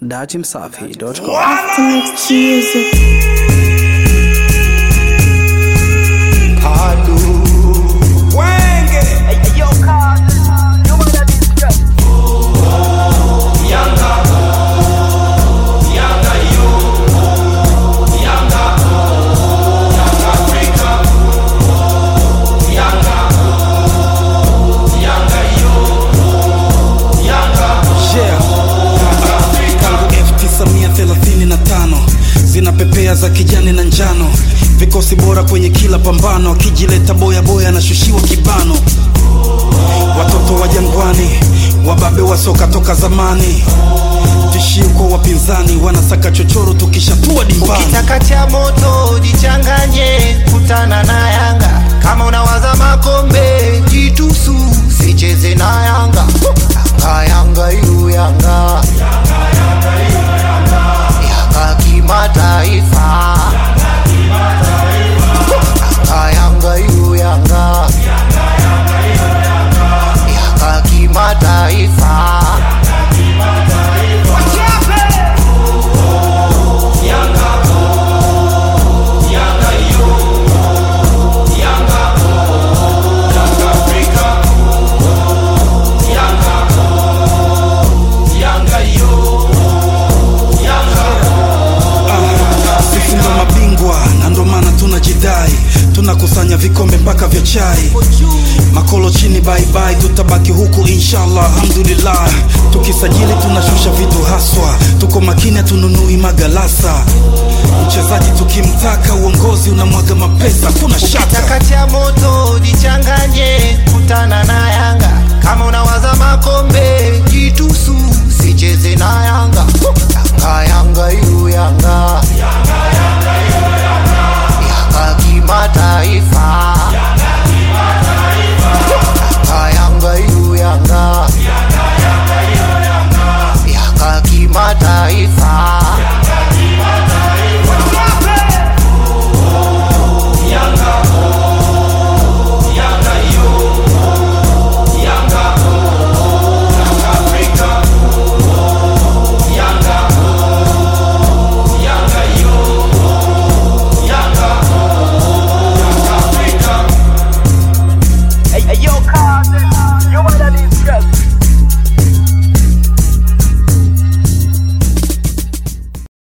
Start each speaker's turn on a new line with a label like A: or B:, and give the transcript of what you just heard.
A: Datimsafi.com.
B: Aftermath music.
C: Padu Wenge
D: Yeah. Tangu 1935 zinapepea za kijani na njano, vikosi bora kwenye kila pambano, akijileta boya boya anashushiwa kibano. Watoto wa jangwani, wababe wa soka toka zamani, tishio kwa wapinzani, wanasaka chochoro tukishatua dimbani.
C: Kitaka cha moto jichanganye, kutana na Yanga. Kama unawaza makombe, jitusu, sicheze na Yanga. Yanga, Yanga, yu Yanga. Yanga kimataifa. Yanga, Yanga, yu Yanga. Yanga kimataifa.
D: Sisi ndo mabingwa na ndo maana tunajidai, tunakusanya vikombe mpaka vya chai. Makolo chini bye bye, tutabaki huku inshallah, alhamdulillah. Tukisajili tunashusha vitu haswa, tuko makini, hatununui magalasa. Mchezaji tukimtaka, uongozi unamwaga mapesa, kuna shaka.
C: Kitaka cha moto jichanganye, kutana na Yanga. Kama unawaza makombe, jitusu, sicheze na Yanga.